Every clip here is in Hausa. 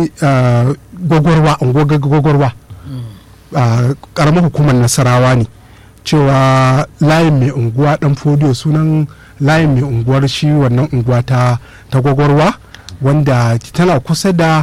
gwagwarwa gwagwarwa karamar hukumar nasarawa ne cewa layin mai unguwa dan fodiyo sunan layin mai unguwar shi wannan unguwa ta gwagwarwa wanda tana kusa da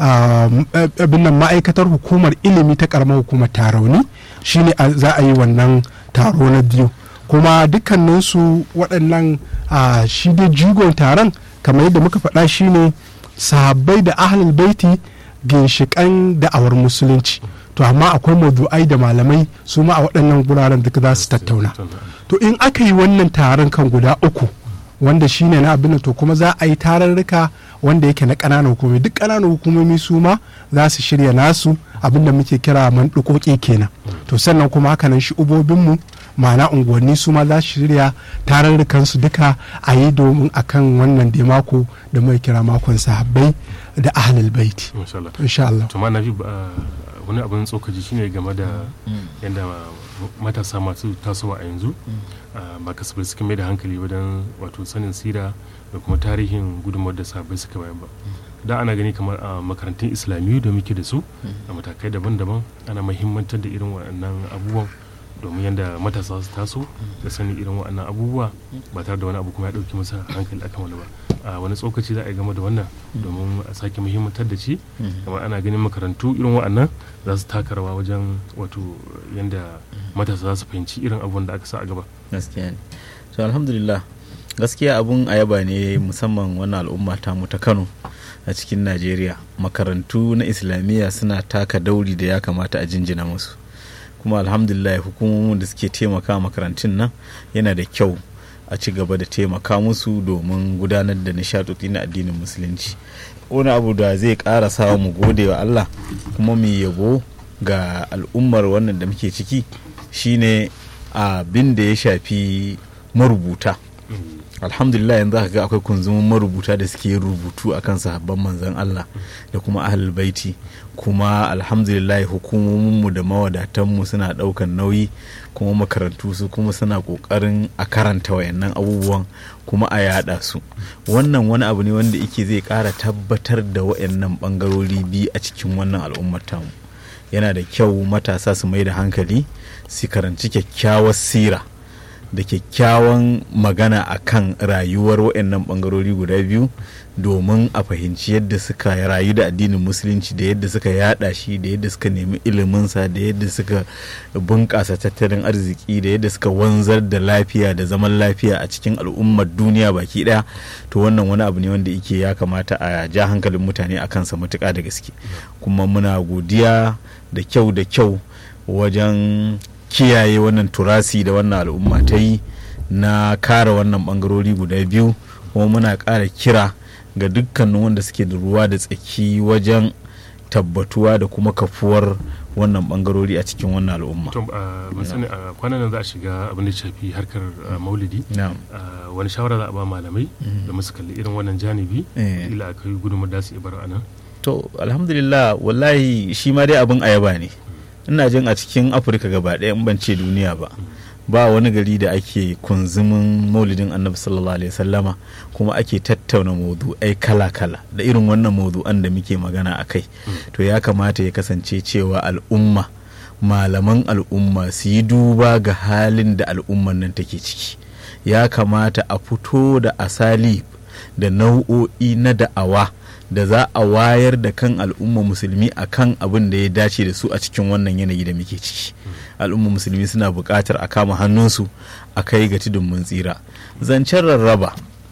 abin nan ma'aikatar hukumar ilimi ta karamar hukumar tarauni shine za a yi wannan taro na biyu kuma dukkaninsu waɗannan shi dai jigon taron kamar yadda muka faɗa shine sahabbai da ahlul baiti ginshiƙan da'awar musulunci to amma akwai madu'ai da malamai su ma a waɗannan guraren duka za su tattauna to in aka yi wannan taron kan guda uku wanda shine na abin to kuma za a yi tararruka wanda yake na ƙananan hukumomi duk ƙananan hukumomi su ma za su shirya nasu abin da muke kira mandukoki kenan to sannan kuma hakanan shi ubobinmu ma'ana unguwanni su ma za su shirya tararrukan su duka a yi domin akan wannan da mako da mai kira makon sahabbai da ahlul baiti insha Allah to ma nabi wani abin tsokaci shine game da yadda matasa masu tasowa a yanzu ba kasafai suka mai da hankali wajen wato sanin sira da kuma tarihin gudunmawar da sabai suka bayan ba da ana gani kamar a makarantun islamiyu da muke da su a matakai daban-daban ana mahimmantar da irin waɗannan abubuwan domin yadda matasa su taso da sani irin waɗannan abubuwa ba tare da wani abu kuma ya ɗauki masa hankali akan wani ba a wani tsokaci za a yi game da wannan domin a sake muhimmantar da shi kamar ana ganin makarantu irin waɗannan za su taka rawa wajen wato yadda matasa za su fahimci irin abubuwan da aka sa a gaba gaskiya ne to alhamdulillah gaskiya abun ayaba ne musamman wannan al'umma ta mu ta kano a cikin najeriya makarantu na islamiyya suna taka dauri da ya kamata a jinjina musu kuma alhamdulillah hukumomin da suke taimaka makarantun nan yana da kyau a ci gaba da taimaka musu domin gudanar da nishaɗoɗi na addinin musulunci wani abu da zai ƙara sa mu gode wa allah kuma mu yabo ga al'ummar wannan da muke ciki shine abin da ya shafi marubuta alhamdulillah yanzu aka ga akwai kunzumin marubuta da suke yin rubutu akan sahabban manzon Allah da kuma ahlul baiti kuma alhamdulillah hukumominmu da mawadatanmu suna daukan nauyi kuma makarantu su kuma suna kokarin a karanta wayannan abubuwan kuma a yada su wannan wani abu ne wanda yake zai kara tabbatar da wayannan bangarori biyu a cikin wannan al'ummar tamu yana da kyau matasa su mai da hankali su karanci kyakkyawar sira da kyakkyawan magana a kan rayuwar waɗannan ɓangarori guda biyu domin a fahimci yadda suka rayu da addinin musulunci da yadda suka yada shi da yadda suka nemi iliminsa da yadda suka bunƙasa tattalin arziki da yadda suka wanzar da lafiya da zaman lafiya a cikin al'ummar duniya baki ɗaya to wannan wani abu ne wanda yake ya kamata a ja hankalin mutane a kansa matuƙa da gaske kuma muna godiya da kyau da kyau wajen kiyaye wannan turasi da wannan al'umma ta yi na kare wannan bangarori guda biyu kuma muna ƙara kira ga dukkanin wanda suke da ruwa da tsaki wajen tabbatuwa da kuma kafuwar wannan bangarori a cikin wannan al'umma. ban sani a kwanan nan za a shiga abin da shafi harkar maulidi wani shawara za a ba malamai da musu kalli irin wannan janibi ila aka yi gudunmar da su ibar a nan to alhamdulillah wallahi shi ma dai abin ayaba ne ina jin a cikin afirka gaba ɗaya in ban ce duniya ba ba wani gari da ake kunzumin maulidin annabi sallallahu alaihi sallama kuma ake tattauna maudu'ai kala-kala da irin wannan maudu'an da muke magana a kai to ya kamata ya kasance cewa al'umma malaman al'umma su yi duba ga halin da al'umman nan take ciki ya kamata a fito da asali da nau'o'i na da'awa da za a wayar da kan al'umma musulmi a kan abin da ya dace da su a cikin wannan yanayi da muke ciki al'umma musulmi suna buƙatar a kama hannunsu a kai ga tudun mun tsira zancen rarraba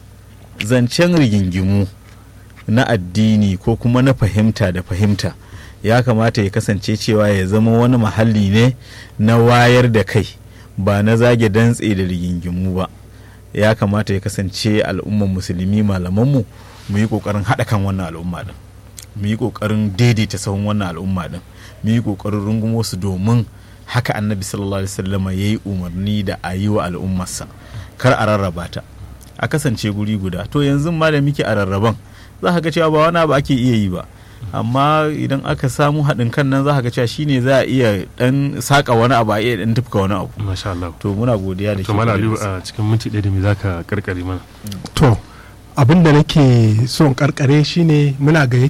zancen rigingimu na addini ko kuma na fahimta da fahimta ya kamata ya kasance cewa ya zama wani mahalli ne na wayar da kai ba na zage dantse da rigingimu ba ya kamata ya kasance al'umman musulmi malamanmu mu yi kokarin haɗa kan wannan al'umma din mu yi kokarin daidaita sahun wannan al'umma din mu yi kokarin rungumo su domin haka annabi sallallahu alaihi wasallama ya yi umarni da a yi wa al'ummarsa kar a rarraba ta a kasance guri guda to yanzu ma da muke a rarraban za ka ga cewa ba wani abu ake iya yi ba amma idan aka samu haɗin kan nan za ka ga cewa shine za a iya dan saka wani abu a iya dan tufka wani abu masha Allah to muna godiya da to mala aliyu a cikin minti ɗaya da me zaka karkare mana to abin da nake son karkare shine muna ga